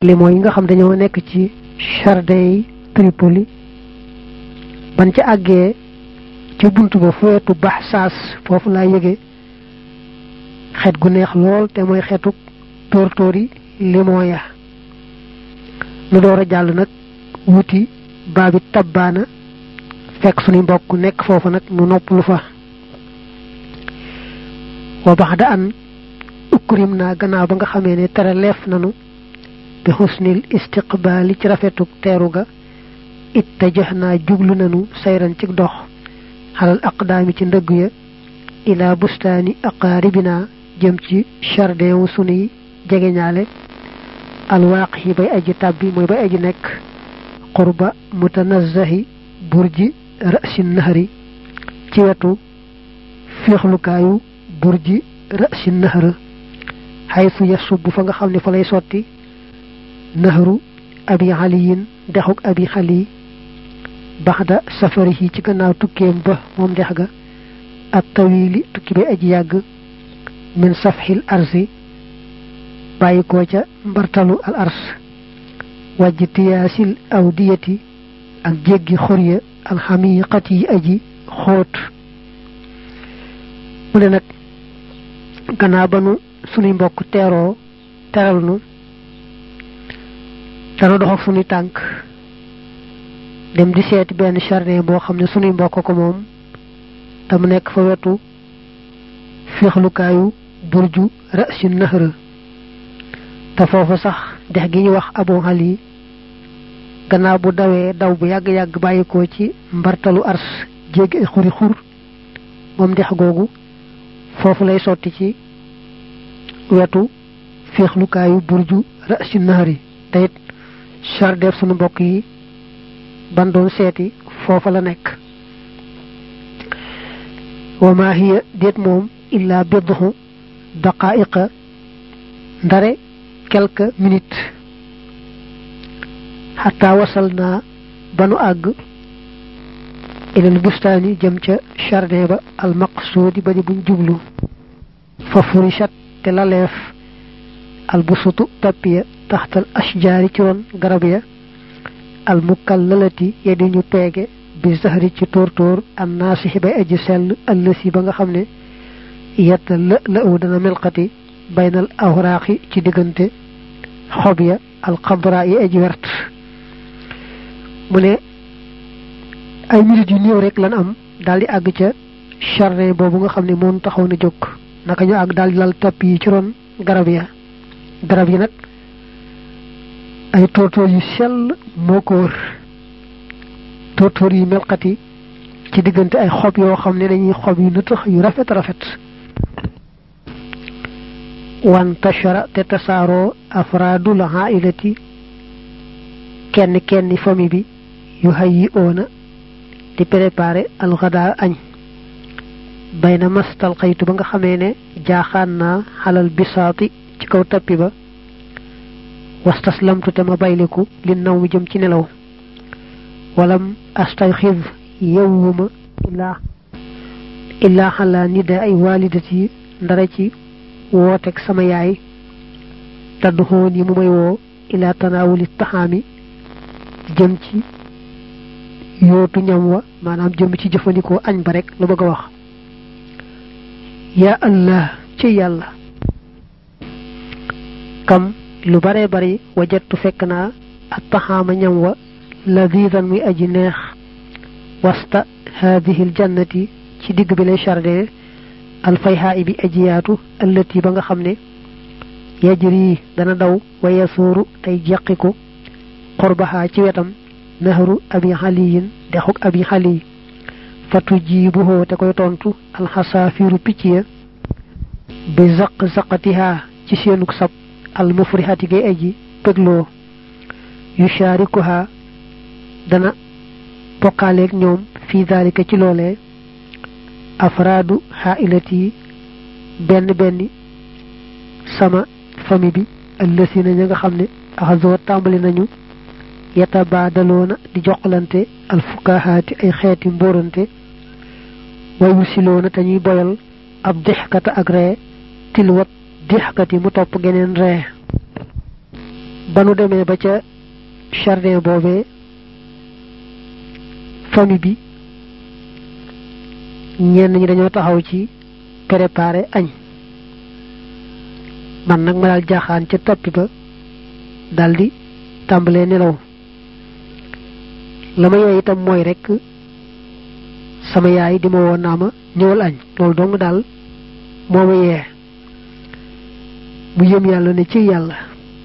limo yi nga xam dañoo nekk ci jardin yi Tripoli ban ca àggee ci buntu ba fu wetu bax saas foofu laa yëge xet gu neex lool te mooy xetu tóortóori limon ya nu door a jàll nag wuti baabi tabbaana fekk suñu mbokk nekk foofu nag nu nopp lu fa wa bax da an ukrim naa gannaaw ba nga xamee ne tere leef nanu bi xusnil istiqbaali ci rafetuk teeru ga it te jox naa jublu nanu sayran ci dox xalal aqdaami ci ndëgg ya ila bustaani aqaaribina jëm ci jardin wu sunuy jegeñaale alwaaq yi bay aji tàbbi mooy bay aji nekk qurba mutanazahi burji rasi nahri ci wetu féexlukaayu burji rasi nahr xaytu yasub fa nga xam ne fa lay sotti nahru abi aliyin dexuk abi xali baxda safarihi ci gannaaw tukkeem ba moom dex ga ak tawili tukki bay aji yàgg min safxil arsi bàyyi ko ca mbartalu al ars wàjj tiyaasil awdiyati ak jéggi xorya alxamiqat yi aji xóot mu ne nag gannaaw ba nu sunuy mbokk teeroo teral nu dana dox ak sunuy tànk dem di seeti benn jardin boo xam ne sunuy mbokk ko moom te mu nekk fa wetu féexlukaayu burju rasi nahra te foofu sax dex gi ñu wax abu ali gannaaw bu dawee daw bu yàgg-yàgg bàyyikoo ci mbartalu ars jéggi ay xuri xur moom dex googu foofu lay sotti ci wetu féexlukaayu burju rasi nahri te it jardin sunu mbokk yi ban doon seeti foofa la nekk wa ma hiya déet moom illa bidhu daqaiqa ndare quelques minutes xataa wasal naa ba nu àgg ilal bustaani jëm ca jardin ba al maqsuudi ba di buñ jublu fa furishat te laleef al busutu tappiya taxtal ashjaari ci ron garab ya al mukallalati ya di ñu peege bi zahri ci tóortóor an naasixi bay aji sell ëllësi ba nga xam ne yetta la la u dana melxati baynal awraaqi ci diggante xob ya alxadra yi aji wert mu ne ay minutes yu néew rek lan am daal di àgg ca jardin boobu nga xam ne moom taxaw na jóg naka ñu àgg daal di lal topp yi ci ron garab ya garab yi nag ay tóortóor yu sell moo ko wër tóortóor yu melxati ci diggante ay xob yoo xam ne dañuy xob yu nëtëx yu rafet rafet wan tashara te tasaaroo afraadul ailati kenn kenn famille bi yu hayyi oona di préparé alxadaa añ bayna mastal xaytu ba nga xamee ne jaaxaan naa xalal bisaati ci kaw tappi ba wastaslamtu te ma bayliku li naw mi jëm ci nelaw walam astayxiz yewwuma illaa illaa xalaa nida ay walidati ndara ci wooteeg sama yaay taddu xoon yi mu may woo ilaa tanaawuli taxaami jëm ci yootu ñam wa maanaam jëm ci jëfandikoo añ ba rek lu bëgg a wax yaa allah ci yàlla kam lu bare bari wajattu fekk naa ak taxaama ñam wa ladidan muy aji neex wasta haadihi aljannati ci digg bi lay jardin alfayhaa bi ajiyaatu allati ba nga xam ne yajri dana daw wa yasuuru tey jeqiku xorbaxaa ci wetam nahru abi xaliyin dexuk abi xali fatu jiibuhoo te koy tontu alxasaafiru picc ya bi zaq zaqatihaa ci seenuk sab almufrihati gay aji bégloo yushaarikuhaa dana bokkaaleeg ñoom fii daalika ci loolee afraadu xaailati benn benn sama famille bi ëllësina ña nga xam ne axasoo tàmbali nañu yatabaadaloona di joxlante alfukahaati ay xeeti mbóorante wayu siloona te ñuy boyal ab dixkata ak ree tilwat dixkati mu topp geneen ree ba nu demee ba ca jardin boobee famille bi ñenn ñi dañoo taxaw ci préparer añ man nag ma daal jaaxaan ca tappi ba daldi tàmbalee nelaw la ma yee itam mooy rekk sama yaay di ma woon naa ma ñëwal añ loolu dong daal moo ma yee mu yëm yàlla ne ci yàlla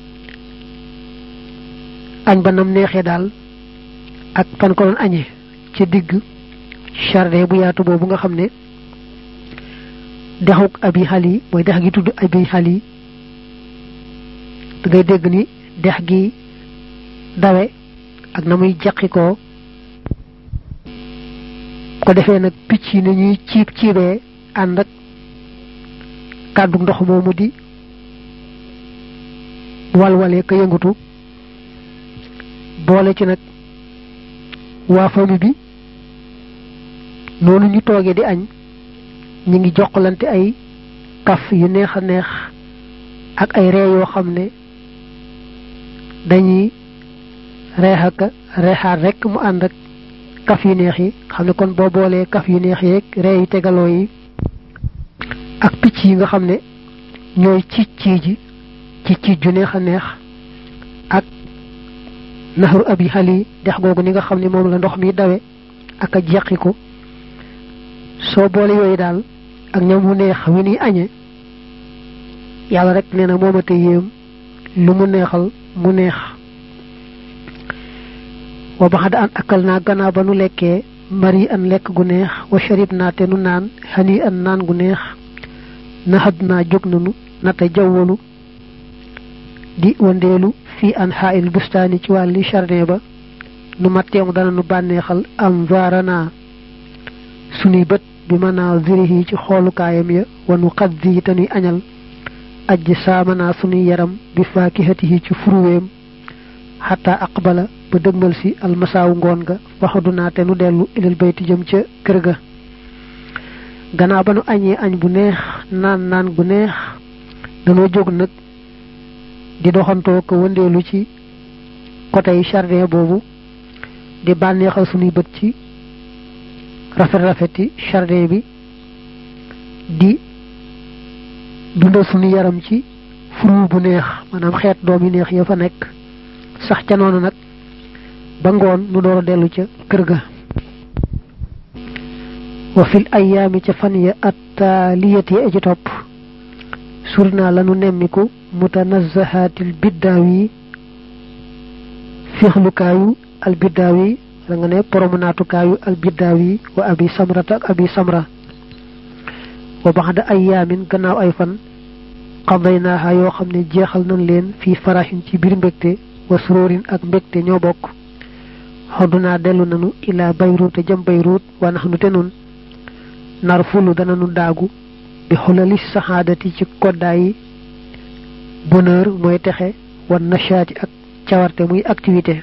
añ ba nam neexee daal ak fan ko doon añee ci digg jardin bu yaatu boobu nga xam ne dexuk abi xali mooy dex gi tudd abi xali da ngay dégg ni dex gi dawe ak na muy jaqi ko ko defee nag picc yi ni ñuy ciib ciibee ànd ak kàddu ndox moomu di walwalee ka yëngutu boole ci nag waa famille bi noonu ñu toogee di añ ñu ngi jokkalante ay kaf yu neex a neex ak ay ree yoo xam ne dañuy reex ak reexaat rek mu ànd ak kaf yu neex yi xam ne kon boo boolee kaf yu neex yeeg ree yu tegaloo yi ak picc yi nga xam ne ñooy ciic cii ji ci ciic ju neex a neex ak naxaru abi xali dex googu ni nga xam ne moom la ndox mi dawe ak a jeqiku soo boole yooyu daal ak ñam mu neex wi ni añe yàlla rek nee na moomate yéem lu mu neexal mu neex wa baxada an akal naa gannaaw ba nu lekkee mari an lekk gu neex wa sharib naa te nu naan xani an naan gu neex naxad naa jóg nanu nata jawwalu di wandeelu fii an xaayil bustaani ci wàlli jardin ba nu matteemu dana nu bànneexal am vaarana sunuy bët bi mën naa zirihi ci xoolukaayam ya wanu xaddi yi te nuy añal ajji saamanaa sunuy yaram bi faakihatihi ci furuweem xataa aqbala ba dëgmal si almasaawu ngoon ga waxadu naa te nu dellu ilal bayti jëm ca kër ga gannaaw ba nu añee añ bu neex naan naan gu neex danoo jóg nag di doxantoo ko wëndeelu ci côté yi jardin boobu di bànneexal sunuy bët ci rafet rafeti jardin bi di dundal sunu yaram ci furu bu neex maanaam xeet doom yi neex ya fa nekk sax ca noonu nag ba ngoon nu door a dellu ca kër ga wa fil ayaami ca fan ya attaaliyati ya ci topp surna lanu nemmiku mutanazzahatil biddaawi fixlukaayu al biddaawi da nga ne promenaatukaayu al biddaawi wa abi samrata ak abi samra wa baxda ayaamin gannaaw ay fan qadaynaaha yoo xam ne jeexal nañ leen fii faraxin ci biir mbégte wa suróorin ak mbégte ñoo bokk xoddunaa dellu nanu ilaa bayruut te jëm bayruut wa nax nu te nun nar fulu dana nu daagu bi xulali saxaadati ci koddaayi bonheur mooy texe wan nashaati ak cawarte muy activité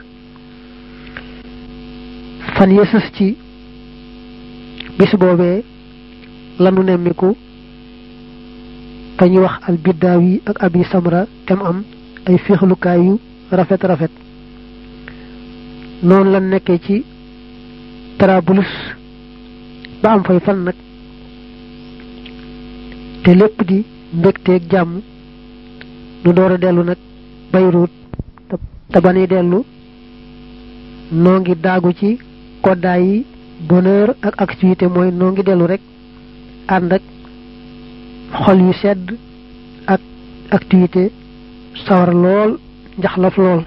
fan yësës ci bis boobee lanu nemmiku fa ñuy wax al biddaaw yi ak abi samra tem am ay féexlukaay yu rafet rafet noonu la nekkee ci Trablus ba am fay fan nag te lépp di mbégteeg jàmm nu door a dellu nag Bayruut te ba nuy dellu noo ngi daagu ci koddaay yi bonheur ak activité mooy noo ngi dellu rek ànd ak xol yu sedd ak activité sawar lool njaxlaf lool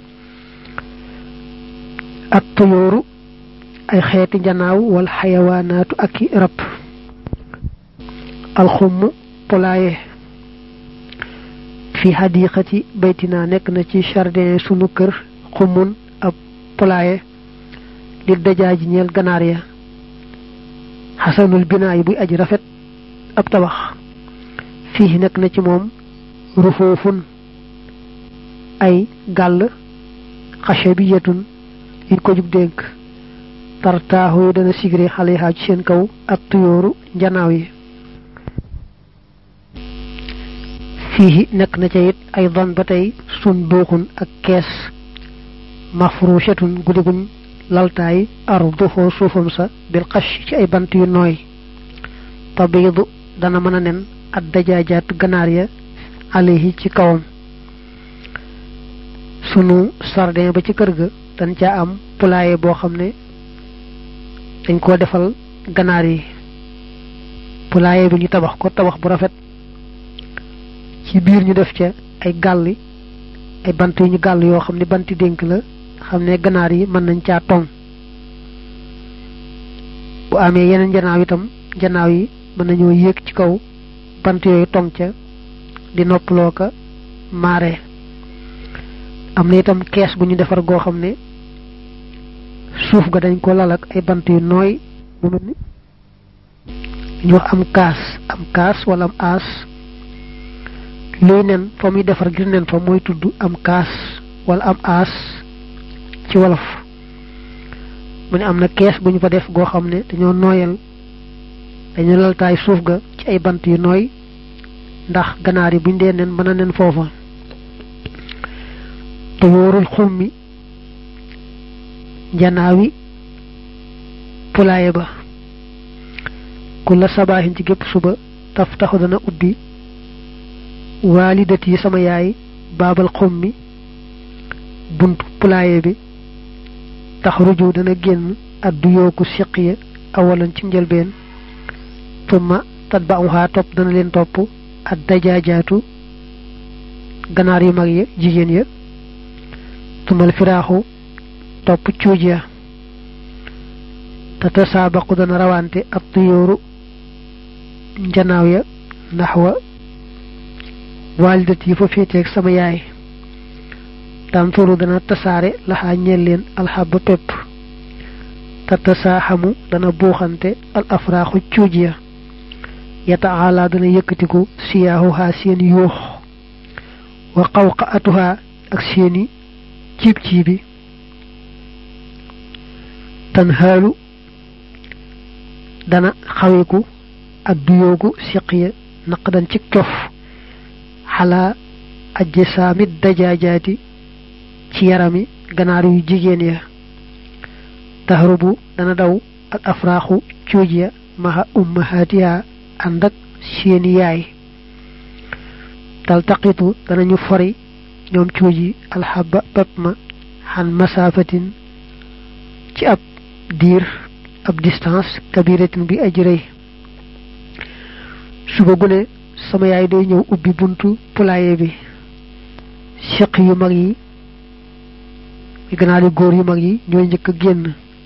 ak tuyóoru ay xeeti njanaaw wala xayawaanaatu ak i rab alxumm polaaye fi xadiqati baytina nekk na ci jardin sunu kër xummun ab polaaye li dajaaji ñeel ganaar ya xasanul binaay buy aji rafet ab tabax fii nekk na ci moom rufoofun ay gàll xashabiyatun yiñ ko jub dénk tartaaxu yi dana sigre xale yi ci seen kaw ak tuyóoru njanaaw yi fii nekk na ca it ay don ba tey sun duuxun ak kees mafrushatun guddi guñ laltaay arduhu suufam sa bil xash ci ay bant yu nooy tabiidu dana mën a nen ad dajaajaat ganaar ya alayhi ci kawam sunu sardin ba ci kër ga dañ caa am poulailler boo xam ne dañ koo defal ganaar yi poulailler bi ñu tabax ko tabax bu rafet ci biir ñu def ca ay gàlli ay bant yu ñu gàll yoo xam ne banti dénk la xam ne ganaar yi mën nañ caa tong bu amee yeneen janaaw itam janaaw yi mën nañoo yéeg ci kaw bant yooyu tong ca di noppaloo ka maare am na itam kees bu ñu defar goo xam ne suuf ga dañ ko lal ak ay bant yu nooy mu mel ni ñu wax am kaas am kaas wala am aas luy nen fa muy defar ngir nen fa mooy tudd am kaas wala am aas ci wolof mu ne am na kees bu ñu fa def goo xam ne dañoo nooyal dañu laltaay suuf ga ci ay bant yu nooy ndax ganaar yi buñ dee nen mën a nen foofa te wóorul xummi njanaawi pulaaye ba ku la sabaaxin ci gépp suba taf taxu dana ubbi waalidat yi sama yaay baabal xummi buntu pulaaye bi tax ruju dana génn addu yooku siqiya awalan ci njëlbeen tumma tatba'uha topp dana leen topp ad dajaajaatu ganaar yu mag ya jigéen ya tumal firaaxu topp cuuj ya te tasaabaqu dana rawante ab tuyóoru njanaaw ya naxwa waalidat yi fa féeteeg sama yaay tanturu dana tasaare laxaa ñeel leen alxaba pepp te tasaaxamu dana buuxante al afraaxu cuuj ya yataala dana yëkkatiku siyaahuhaa seen yuux wa qawqa atuhaa ak seeni ciib ciibi tan xaalu dana xawiku ak duyoogu siqiya naqdan ci cof xalaa ajje saamit dajaajaati ci yarami ganaar yu jigéen ya tahrubu dana daw al afraaxu cuuj ya maha ummahaatiha ànd ak seeni yaay taltaqitu danañu fori ñoom cuuj yi alxaba pepp ma xan masaafatin ci ab diir ab distance kabiratin bi aji rëy suba gune sama yaay day ñëw ubbi buntu poulailler bi siq yu mag yi ganaar yu góor yu mag yi ñooy njëkk a génn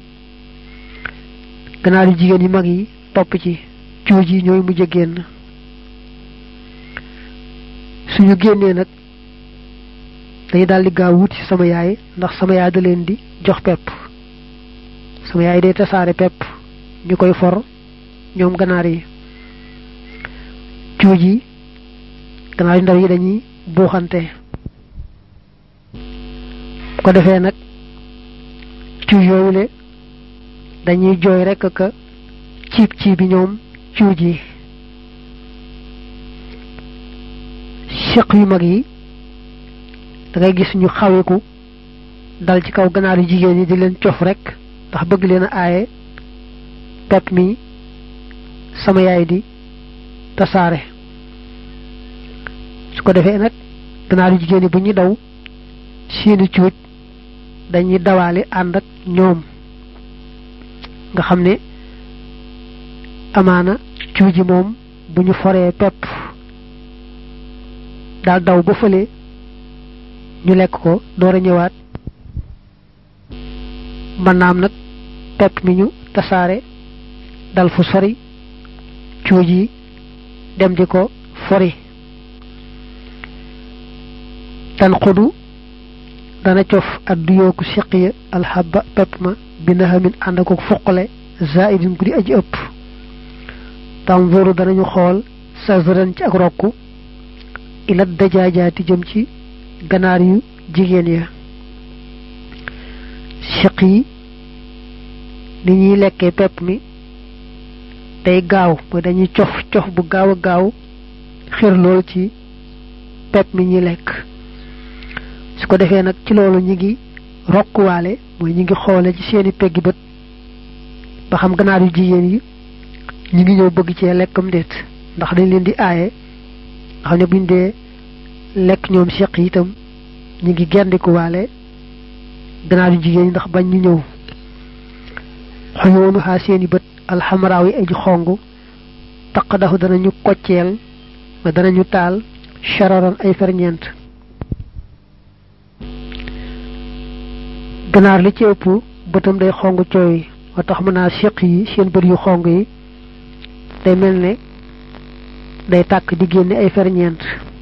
ganaar yu jigéen yu mag yi topp ci cuuj yi ñooy mujj a génn suñu génnee nag dañu daal di gaaw wuti sama yaay ndax sama yaay da leen di jox pepp sama yaay day tasaare pepp ñu koy for ñoom ganaar yi cuuj yi ganaar yu ndaw yi dañuy buuxante ko defee nag cuuj yooyu le dañuy jooy rekk ka ciib ciib bi ñoom cuuj yi siq yu mag yi da ngay gis ñu xawiku dal ci kaw ganaar yu jigéen yi di leen cof rek ndax bëgg leen a aaye pepp mi sama yaay di tasaare su ko defee nag ganaar yu jigéen yi bu ñuy daw seeni cuuj dañuy dawaale ànd ak ñoom nga xam ne amaana cuuj yi moom bu ñu foree pepp daal daw ba fële ñu lekk ko door a ñëwaat mën naam nag pepp mi ñu tasaare dal fu sori cuuj yi dem di ko fori tan xudu dana cof ak du yooku siqiya alxaba pepp ma bi naxamin ànd ak fuqale zaidin ku di aji ëpp tanzuru danañu xool sazran ci ak rokku ila dajaajaati jëm ci ganaar yu jigéen ya siq yi ni ñuy lekkee pepp mi day gaaw mooy dañuy cof cof bu gaaw a gaaw xir lool ci pepp mi ñuy lekk su ko defee nag ci loolu ñi ngi rokkuwaale mooy ñi ngi xoole ci seeni peggi bët ba xam ganaar yu jigéen yi ñi ngi ñëw bëgg cee lekkam déet ndax dañ leen di aaye nga xam ne buñ dee lekk ñoom seq yi itam ñi ngi gendikuwaale ganaar yu jigéen yi ndax bañ ñu ñëw xoyoonu xaa seeni bët alxamaraaw yi aji xong taq dafa danañu kocceel ba danañu taal chararan ay ferñeent ganaar li ci ëpp bëtam day xong cooy moo tax mën naa seq yi seen bët yu xong yi day mel ne day tàkk di génne ay ferñeent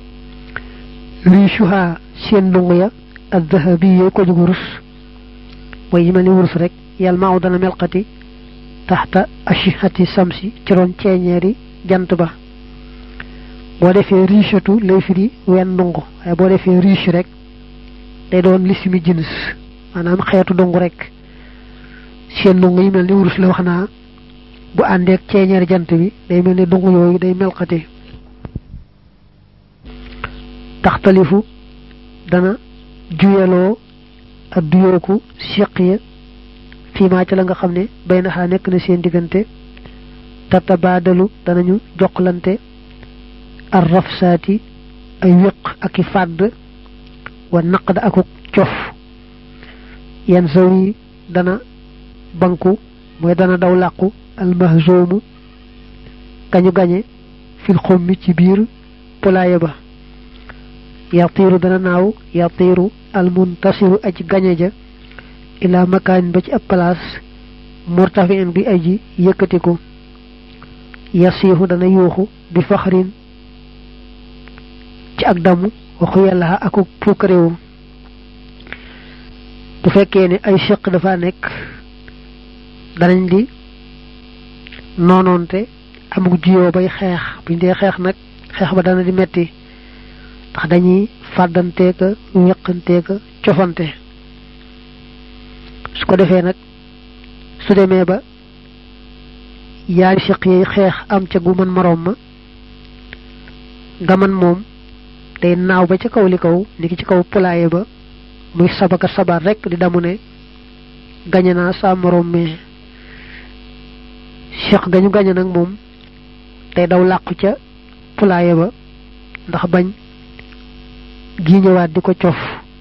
richuha seen lungu ya ak dahabi yooyu ko jug wurus mooy yi mel ni wurus rek yàlla maaw dana melxati taxta ashihati samsi ci roon ceeñeeri jant ba boo defee richatu lay firi wenn ndungu waaye boo defee riche rek day doon lisimi jins maanaam xeetu ndungu rek seen ndungu yi mel ni wurus la wax naa bu àndeek ceeñeeri jant bi day mel ni ndungu yooyu day melxati taxtalifu dana juyaloo ak duyooku siq ya fiimaa ca la nga xam ne bay naxaa nekk na seen diggante tatabaadalu danañu jokkalante ar rafsaati ay wéq ak i fàdd wa naqd akuk cof yan saw yi dana banku mooy dana daw làqu almahzoomu kañu gañe fil xommi ci biir polaaya ba yatiiru dana naaw yatiiru almuntasiru aji gañe ja ila makaan ba ci ab place murtafiin bi aji yëkkatiku yasiixu dana yuuxu bi faxrin ci ak damu waxu yàlla aku puukaréewu bu fekkee ne ay siq dafa nekk danañ di noonoonte amuk jiyoo bay xeex buñ dee xeex nag xeex ba dana di metti ndax dañuy fàddanteeka weqanteeka cofante su ko defee nag su demee ba yaari siq yi xeex am ca gu mën moroom ma nga man moom day naaw ba ca kaw li kaw niki ci kaw pulaaye ba muy sabaka sabar rek di damu ne gañe naa saa moroom mais siq gañu gañe nag moom day daw làqu ca pulaaye ba ndax bañ gi ñëwaat di ko cof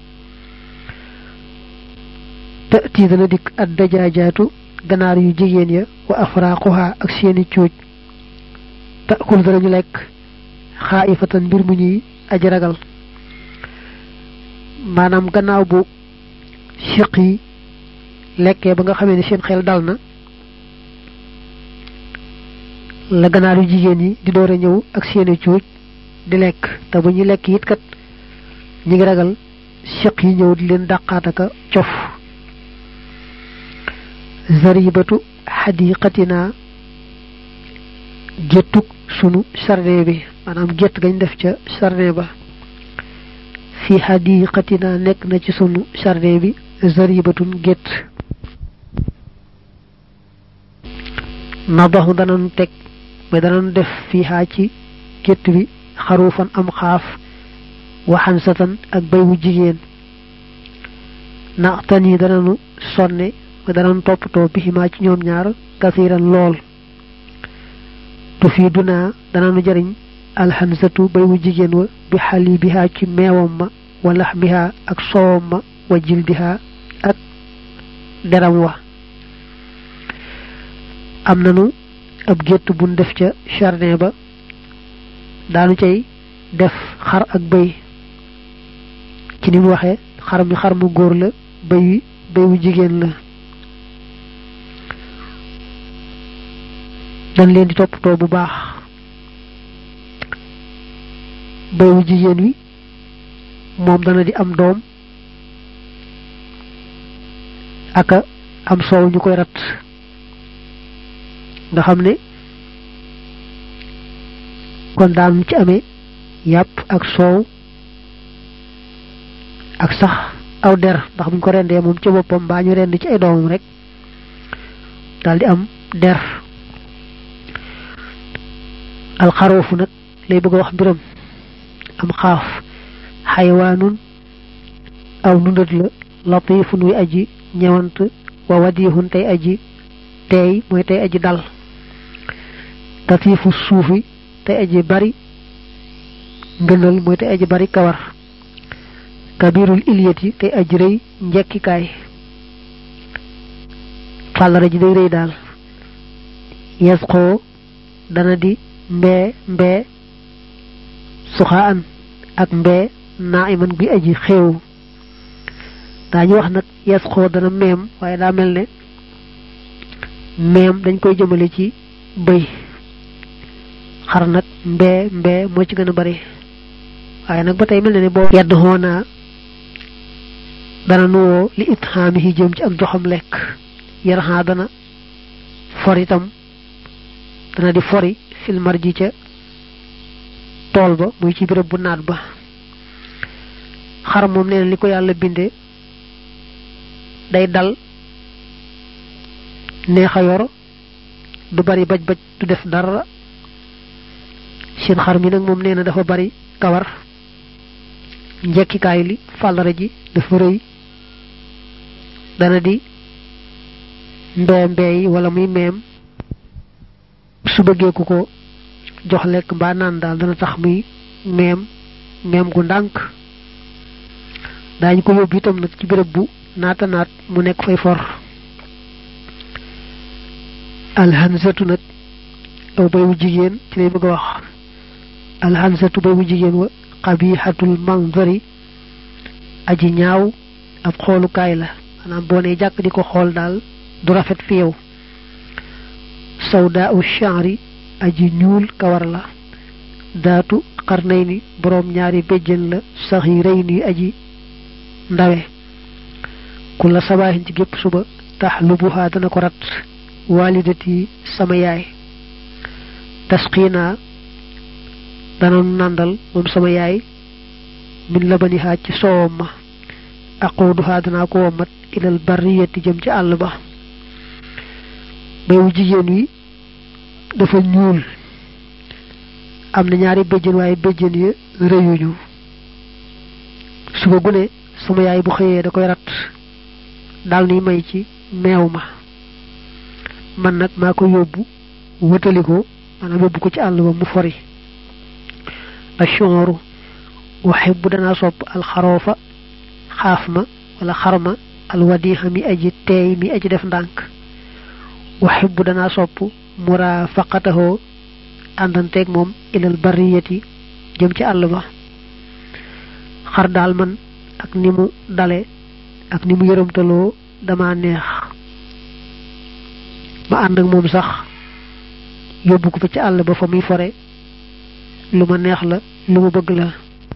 tëti dana dikk ad dajaajaatu ganaar yu jigéen ya wa afraaquha ak seeni cuuj taakul danañu lekk xaaifatan mbir mu ñuy aji ragal maanaam gannaaw bu siq yi lekkee ba nga xamee ne seen xel dal na la ganaar yu jigéen yi di door a ñëw ak seeni cuuj di lekk te bu ñu lekk it kat ñi ngi ragal siq yi ñëw di leen dàqaataka cof zaribatu xadiqatina géttug sunu jardin bi maanaam gétt gañ def ca jardin ba fi xadiqatina nekk na ci sunu jardin bi zaribatun gétt nadaxu danañu teg mais danañu def fii xaa ci gétt bi xaruufan am xaaf waxansatan ak bay wu jigéen naxtan yi danañu sonne ma danañ toppatoo biximaa ci ñoom ñaar kasiran lool tu fii dunaa danañu jariñ alxansatu bay wu jigéen wa bi xali bihaa ci meewam ma wa laxmihaa ak soowam ma wa jildihaa ak deram wa am nanu ab gétt buñ def ca jardin ba daanu cay def xar ak bëy ci ni mu waxee xar mi xar mu góor la bëy wi bëy wu jigéen la dañ leen di toppatoo bu baax bëy wu jigéen wi moom dana di am doom aka am soow ñu koy rat nga xam ne kon daanu ci amee yàpp ak soow ak sax aw der ndax buñ ko rendee moom ci boppam mbaa ñu rend ci ay doomam rek daal di am der alxaroofu nag lay bëgg a wax mbiram am xaaf xayawaanun aw nundat la latifun wi aji ñewant wa wadihun tey aji tey mooy tey aji dal tatifu suufi tey aji bari ngënal mooy tey aji bari kawar kabirul iliyati tey aji rëy njekkikaay fàllara ji day rëy daal yes xoo dana di mbee mbee suxaa an ak mbee naa iman bi aji xéew daañu wax nag yes xoo dana meem waaye daa mel ne meem dañ koy jëmale ci bëy xar nag mbee mbee moo ci gën a bari waaye nag ba tey mel na ne boo yedd xoonaa dana nuwoo li it xaami yi jëm ci ak joxam lekk yaraxaa dana for itam dana di fori filmar ji ca tool ba muy ci béréb bu naat ba xar moom nee na li ko yàlla binde day dal neex a yor du bari baj baj du def dara seen xar mi nag moom nee na dafa bari kawar njekkikaay li fàllare ji dafa rëy dana di mbee mbee yi wala muy meem su bëggee ku ko jox lekk mbaa naan daal dana tax muy meem meem gu ndànk daañu ko yóbbu itam nag ci béréb bu naata naat mu nekk fay for alhansatu nag aw bay wu jigéen ci lay bëgg a wax alhansatu bay wu jigéen wa xabiixatul manzari aji ñaaw ab xoolukaay la maanaam boo nee jàkk di ko xool daal du rafet fi yow sawda u chanri aji ñuul kawar la daatu xarnay ni boroom ñaari béjjën la sax yi rëy ni aji ndawe ku la sabaaxin ci gépp suba tax lu buhaa dana ko rat walidati sama yaay tasqiina dana nàndal moom sama yaay min labanihaa ci soowam ma aquuduhaa danaa ko womat ilal barriyati jëm ci àll ba bayu jigéen wi dafa ñuul am na ñaari béjjën waaye béjjën ya rëyuñu suba gune sama yaay bu xëyee da koy rat daal ni may ci meew ma man nag maa ko yóbbu wëtali ko maanaam yóbbu ko ci àll ba mu fori ashooru uhibbu danaa sopp alxaroofa xaaf ma wala xarma alwadiha mi aji teey mi aji def ndànk uhibbu danaa sopp murafaqatahoo àndanteeg moom ilal bariyati jëm ci àll ba xar daal man ak ni mu dale ak ni mu yërëmtaloo dama neex ma ànd ak moom sax yóbbu ko fa ci àll ba fa muy fore lu ma neex la lu ma bëgg la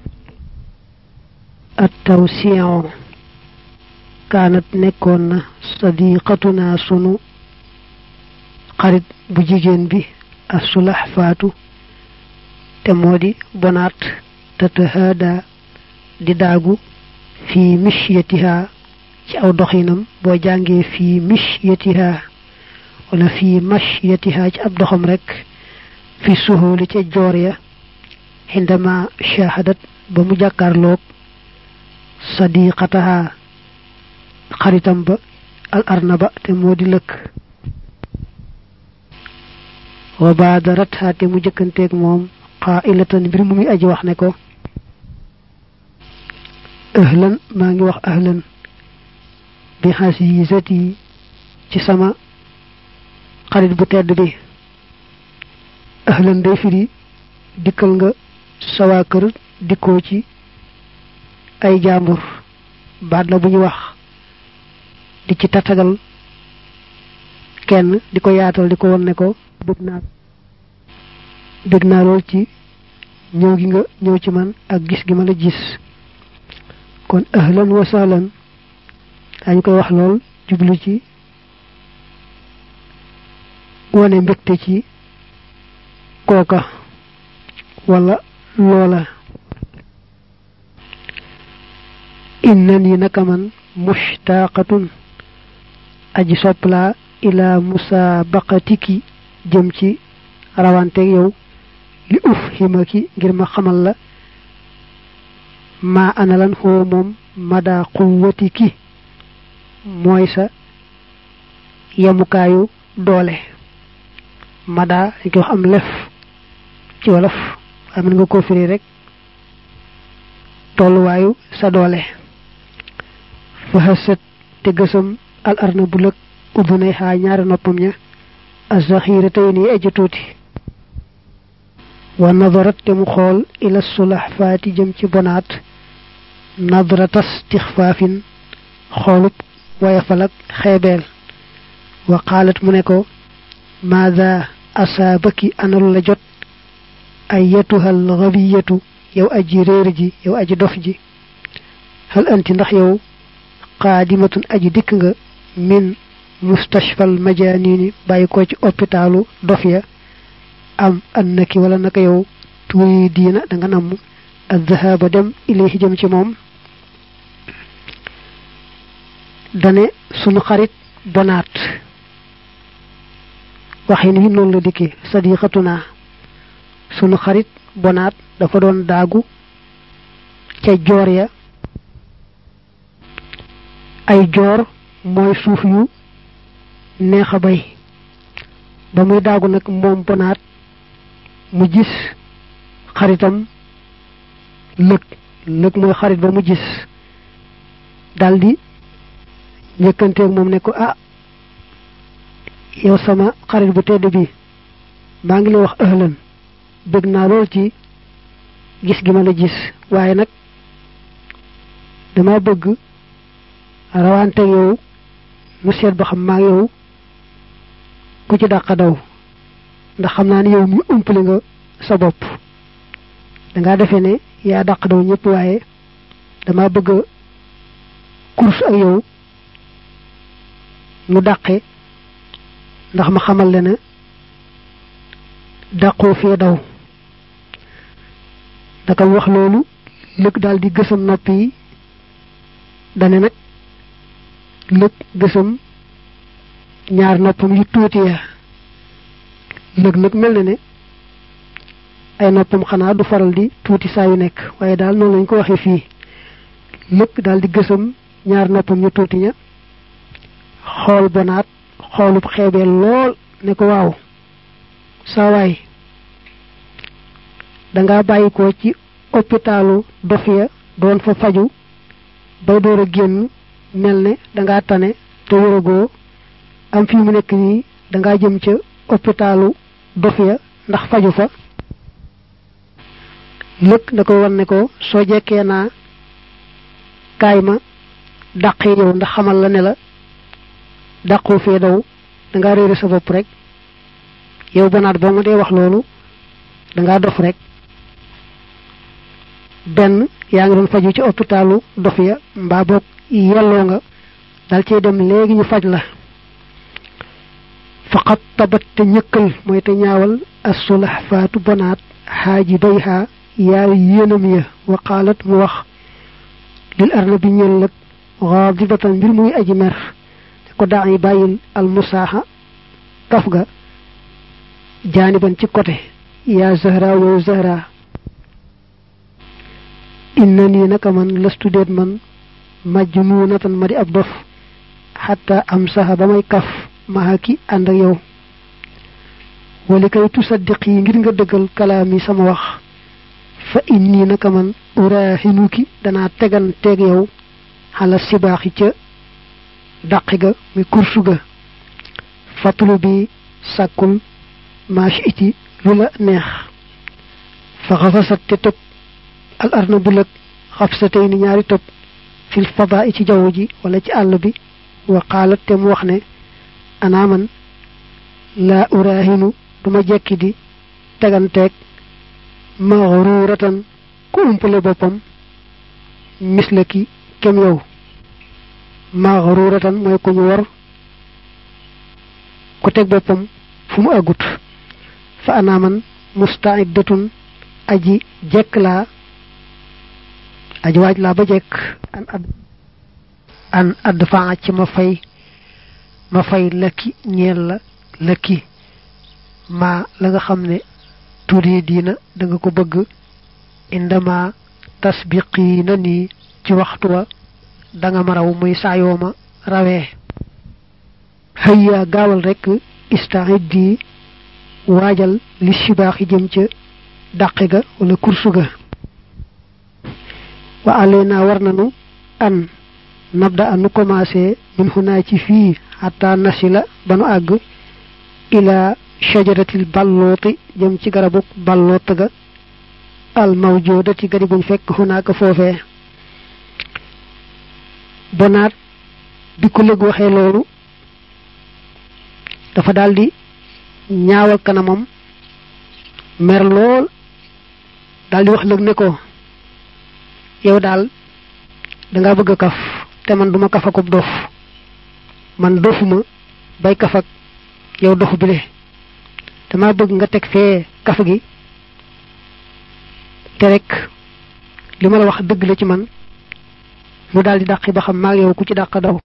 at tawsiyon kaanat nekkoon na sadiqatuna sunu xarit bu jigéen bi asulax faatu te moo di bonaat tatahada di daagu fii mishyatiha ci aw doxinam boo jàngee fii mishyatiha wala fii mashyatiha ci ab doxam rek fi suhuli ca joor ya xindama shahadat ba mu jàkkaarloog sadiqataha xaritam ba al arnaba te moo di lëkk wa baadaratha te mu jëkkanteeg moom qailatan mbir mu muy aji wax ne ko ahlan maa ngi wax ahlan bi xasisati ci sama xarit bu tedd bi ahlan day firi dikkal nga sawaa kër dikkoo ci ay jaambur baat la bu ñu wax di ci tatagal kenn di ko yaatal di ko won ne ko bëgg naa bëgg naa lool ci ñëw gi nga ñëw ci man ak gis gi ma la gis kon ahlan wa sahlan dañ koy wax lool jublu ci wane mbégte ci kooka wala loola innani naka man mushtaqatun aji soppla ila musabaqatiki jëm ci rawanteeg yow li uf ximaki ngir ma xamal la maa ana lan xoo moom mada quwwati ki mooy sa yemukaayu doole mada dañ koy wax am lef ci wolof waaye mën nga koo firi rek tolluwaayu sa doole fa xasat te gësam al arna bu lëg uddunay xaa ñaari noppam ña azaxira tey nii aji tuuti wa nadarat te mu xool ila sulax faati jëm ci bonaat nadratas tixfaafin xoolub wayafal ak xeebeel wa qaalat mu ne ko maada asaabaki analu la jot ay yetuhal xabiyatu yow aji réer ji yow aji dof ji hal anti ndax yow qaadimatun aji dikk nga min mustashfal majanini bàyyi ko ci hôpitalu dof ya am annaki wala naka yow tuuri diina da nga namm adhahaba dem ilayhi jëm ci moom dane sunu xarit bonaat waxin wi noonu la dikkee sadiqatuna sunu xarit bonaat dafa doon daagu ca joor ya ay joor mooy suuf yu neex a bay ba muy daagu nag moom bonaat mu gis xaritam lëg lëg mooy xarit ba mu gis daldi njëkkanteeg moom ne ko ah yow sama xarit bu tedd bi maa ngi lay wax ëhlan bëgg naa lool ci gis gi ma la gis waaye nag dama bëgg rawante yow mu seet ba xam maa yow ku ci dàq daw ndax xam naa ne yow mi umpale nga sa bopp dangaa defee ne yaa dàq daw ñëpp waaye dama bëgg course ak yow nu dàqe ndax ma xamal le ne dàqoo fee daw naka wax loolu lëg daal di gësam nopp yi dane nag lëg gësam ñaar noppam yu tuuti ya lëg nag mel na ne ay noppam xanaa du faral di tuuti saa yu nekk waaye daal noonu lañ ko waxee fii lëg daal di gësam ñaar noppam yu tuuti ña xool bonaat xoolub xeebee lool ne ko waaw saa waay danga bàyyi ko ci hôpitalu dof ya doon fa faju bay door a génn mel ne danga tane te wëragoo am fii mu nekk nii danga jëm ca hôpitalu dof ya ndax faju fa lëkk da ko wan ne ko soo jekkee naa kaay ma dàqee yow ndax xamal la ne la dàqoo fee daw danga réere sa bopp rek yow bonaat boo ma dee wax loolu danga dof rek benn yaa ngi doon faju ci hôpitalu dof ya mbaa boog yelloo nga dal cee dem léegi ñu faj la faqat tabat te ñëkkal mooy te ñaawal assulax faatu bonaat xaaji bay xaa yaari yéenam ya wa qaalat mu wax lil arna bi ñël lëg xaadibatan mbir muy aji mer te ko daa yi bàyyil almusaaxa kaf ga jaaniban ci côté yaa zahra wow zahra inna nii naka man lastu déet man majnuunatan ma di ab dof xatta am saxa ba may kaf maxa ki ànd ak yow wali kay tusaddiq yi ngir nga dëggal kalaam yi sama wax fa inni naka man uraahinuki danaa tegan teeg yow xala sibaaxi ca dàqi ga muy kursu ga fatulu bi sàkkul maash iti lu la neex fa xafasat te tëb al arna bu lëg xaf sa tey ni ñaari tëb fil fadaa ci jaww ji wala ci àll bi wa qaalat te mu wax ne anaa man laa uraahinu duma jekki di teganteeg maxruuratan ku umpale boppam misla ki kem yow maxruuratan mooy ku ñu war ku teg boppam fu mu àggut fa anaa man mustaidatun aji jekk laa aji waaj laa ba jekk an ad an add faa ci ma fay ma fay lëkki ñeel la lëkki maa la nga xam ne tuuri diina da nga ko bëgg indama tasbiqina ni ci waxtu wa da nga ma raw muy saayoo ma rawee hayya gaawal rek istaiddi waajal li sibaaxi jëm ca dàqe ga wala kursu ga wa alena war nanu an nabda anu commencé min xunaa ci fii xataa nasila ba nu àgg ila shajaratil ballooti jëm ci garabuk balloot ga al mawjoodati gadi buñ fekk xunaaka foofee bonaat bi ko lëg waxee loolu dafa daldi ñaawal kanamam mer lool daldi wax lëg ne ko yow daal danga bëgg a kaf te man duma kaf akub dof man dofuma bay kaf ak yow dof bile dama bëgg nga teg fee kaf gi te rek li ma la wax dëgg la ci man mu daldi dàqi ba xam maag yow ku ci dàq daw